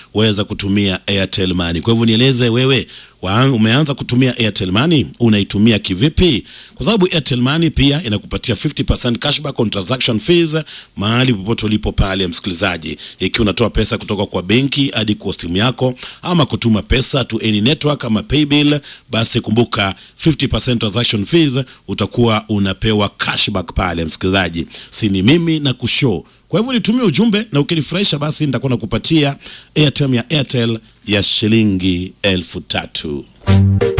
waweza kutumia Airtel Money. Kwa hivyo nieleze wewe wa, umeanza kutumia Airtel Money, unaitumia kivipi? Kwa sababu Airtel Money pia inakupatia 50% cashback on transaction fees mahali popote ulipo pale, msikilizaji, ikiwa unatoa pesa kutoka kwa benki hadi kwa simu yako ama kutuma pesa to any network ama paybill, basi kumbuka 50% transaction fees utakuwa unapewa cashback pale, msikilizaji. Si ni mimi na kushow kwa hivyo nitumie ujumbe na ukinifurahisha, basi nitakuwa nakupatia airtime ya Airtel ya shilingi elfu tatu.